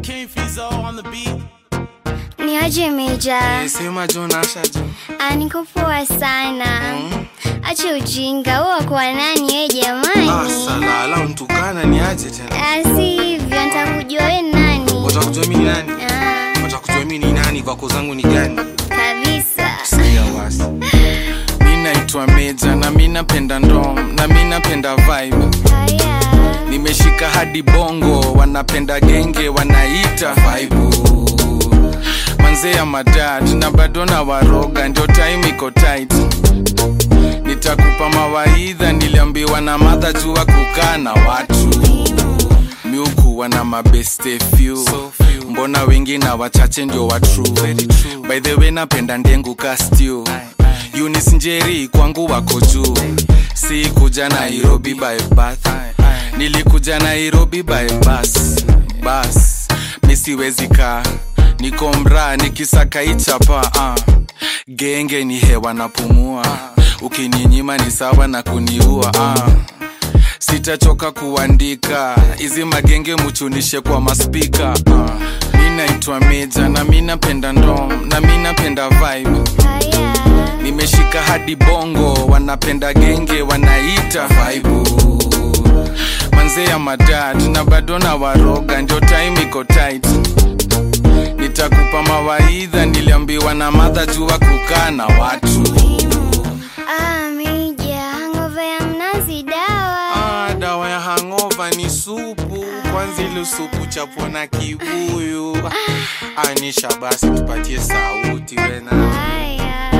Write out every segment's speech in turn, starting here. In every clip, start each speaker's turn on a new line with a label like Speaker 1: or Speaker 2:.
Speaker 1: King Fizo on the beat.
Speaker 2: Ni aje Meja?
Speaker 3: Sema John Asha John.
Speaker 2: Ah, niko poa sana. Acha ujinga, wewe kwa nani wewe jamani?
Speaker 3: Ah, salala mtukana ni aje tena?
Speaker 2: Ah, si hivyo, nitakujua wewe ni nani?
Speaker 3: Watakujua mimi ni nani?
Speaker 2: Ah,
Speaker 3: Watakujua mimi ni nani kwako zangu ni gani?
Speaker 2: kabisa.
Speaker 3: Sikia wasi. Mi naitwa Meja na mi napenda ndom na mi napenda vibe.
Speaker 2: Haya.
Speaker 3: Nimeshika hadi bongo, wanapenda genge, wanaita vibe. Manze ya madad na bado na waroga, ndio time iko tight. Nitakupa mawaidha, niliambiwa na madha jua kukaa na watu miukuwa na mabeste few mbona wengi na wachache ndio wa true by the way napenda ndengu kastiu Eunice njeri kwangu wako juu si kuja nairobi by bath nilikuja nairobi by bus bus misiwezi kaa niko mraa nikisaka ichapa uh. genge ni hewa napumua ukininyima ni sawa na kuniua uh sitachoka kuandika hizi magenge muchunishe kwa maspika uh. mi naitwa meja na mi napenda ndom na mi napenda vibe
Speaker 2: Haya.
Speaker 3: nimeshika hadi bongo wanapenda genge wanaita vibe manze ya madad na bado na waroga ndio time iko tight nitakupa mawaidha niliambiwa na madha jua kukaa na watu
Speaker 2: Ah, Meja, hangover ya mnazi dawa.
Speaker 3: Ah, dawa ya hangova ni supu kwanza ile supu chapwa na kibuyu anisha basi tupatie sauti wena
Speaker 2: Haya.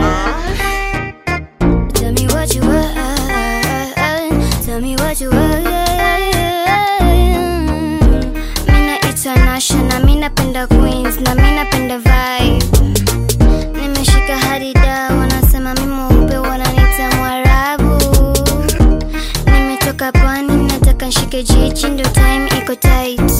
Speaker 2: Tell me what you want. Tell me what you want. Mina itwa Nasha na mi napenda Queens na mi napenda vibe. Nimeshika hadi da wanasema mi mweupe wananiita Mwarabu. Nimetoka pwani nataka nshike jiji ndo time iko tight.